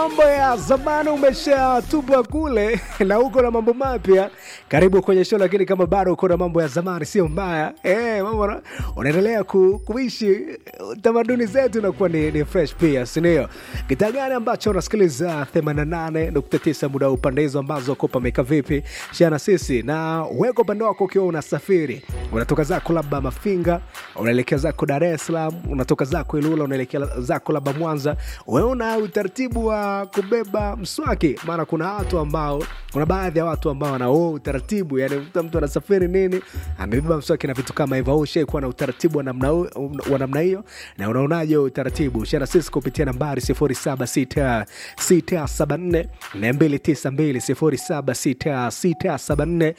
Mambo ya zamani umeshatupwa kule na uko na mambo mapya. Karibu kwenye show, lakini kama bado uko na mambo ya zamani sio mbaya eh, mambo na- unaendelea ku, kuishi tamaduni zetu inakuwa ni, ni fresh pia, si ndio? Kitaa gani ambacho unasikiliza 88.9 muda wa upande hizo ambazo uko pameka vipi? Shana sisi na weko upande wako ukiwa unasafiri, unatoka zako labda Mafinga, unaelekea zako Dar es Salaam, unatoka zako Ilula, unaelekea zako labda Mwanza, wewe una utaratibu wa kubeba mswaki? Maana kuna watu ambao, kuna baadhi ya watu ambao wana huo utaratibu, yani mtu mtu anasafiri nini, amebeba mswaki na vitu kama hivyo. Au ushaikuwa na utaratibu wa namna hu- wa namna hiyo, na unaonaje huo utaratibu? Shana sisi kupitia nambari 076674 292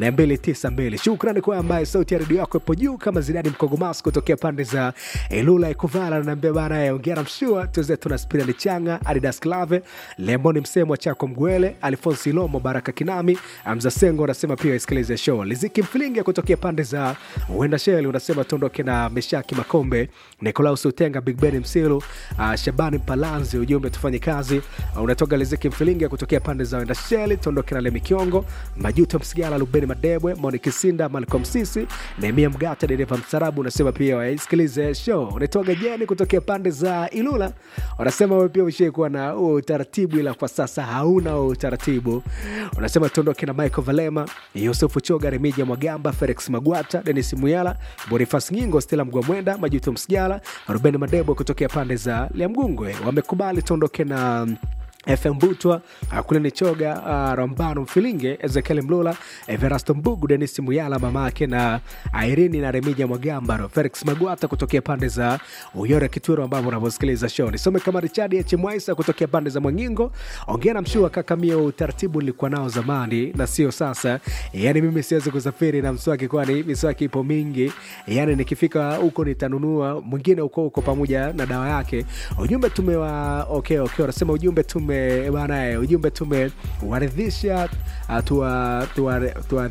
076674 Shukrani kwa ambaye sauti ya redio yako ipo juu kama Zidani Mkogomas kutokea pande za Ilula Ikuvala, naambia bana, eh, ongera mshua tuze tuna Spirali Changa, Adidas Clave, Lemoni Msemo, Chako Mgwele, Alfonsi Lomo, Baraka Kinami, Amza Sengo unasema pia isikilize show. Liziki Mfilinge kutokea pande za Uenda Sheli unasema tuondoke na Meshaki Makombe, Nikolaus Utenga, Big Ben Msilu, uh, Shabani Palanzi, ujumbe tufanye kazi. Uh, unatoka Liziki Mfilinge kutokea pande za Uenda Sheli, tuondoke na Lemi Kiongo, Majuto Msigala, Lubeni Madebwe, Moni Kisinda, Malcolm Sisi, Nehemia Mgata, dereva msarabu unasema pia waisikilize show. Unatoka Jeni kutokea pande za Ilula, wanasema wewe pia ushaikuwa na huo utaratibu, ila kwa sasa hauna huo utaratibu. Unasema tuondoke na Michael Valema, Yusufu Choga, Remija Mwagamba, Felix Magwata, Denis Muyala, Bonifas Nyingo, Stella Mgwamwenda, Majuto Msigala, Ruben Madebo kutokea pande za Liamgungwe wamekubali tuondoke na FM Butwa, uh, kule ni Choga, uh, Rambano Mfilinge, Ezekiel Mlula, Everasto Mbugu, Denis Muyala mamake na Irene na Remija Mwagambaro, Felix Magwata kutokea pande za Uyore Kitwero, ambavyo unavyosikiliza show. Nisome kama Richard H. Mwaisa kutokea pande za Mwangingo, ongea na mshua kaka, mie utaratibu nilikuwa nao zamani na sio sasa. Yani mimi siwezi kusafiri na mswaki, kwani miswaki ipo mingi. Yani nikifika huko nitanunua mwingine huko huko pamoja na dawa yake. Ujumbe tumewa okay, okay, wanasema ujumbe tume bana, eh, ujumbe tumewaridhisha uh, tuwa tuwa tuwa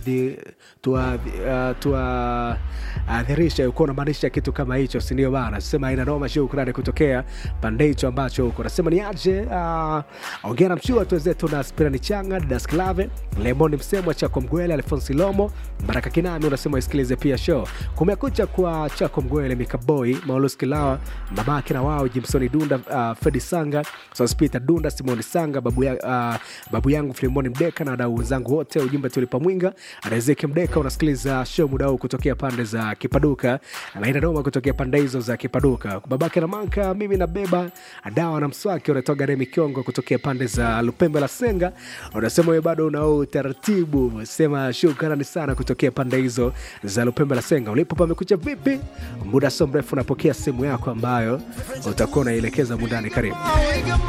tuwa uh, tuwa adhirisha ukuwa unamaanisha kitu kama hicho, si ndio bana? Sema ina noma, shukrani kutokea pande hicho ambacho huko nasema ni aje. Uh, ongea na mshua tu wenzetu na Spirani Changa, Dasklave, Lemoni Msemwa, Chako Mgwele, Alfonsi Lomo, Baraka Kinami unasema isikilize pia show. Kumekucha kwa Chako Mgwele, Mikaboi, Maulus Kilawa, mamake na wao Jimsoni Dunda, uh, Fredi Sanga, Sospita Dunda, Simoni Sanga, babu, ya, uh, babu yangu Filimoni Mdeka na wadau wenzangu wote. Ujumbe tulipa mwinga Riziki Mdeka, unasikiliza show muda huu kutokea pande za Kipaduka na ina noma kutokea pande hizo za Kipaduka. Babake na Manka, mimi nabeba dawa na mswaki, unatoka Remi Kiongo kutokea pande za Lupembe la Senga, unasema wewe bado una utaratibu. Sema shukrani sana kutokea pande hizo za Lupembe la Senga. Ulipo pamekucha vipi? Muda so mrefu unapokea simu yako ambayo utakuwa unaielekeza mundani. Karibu.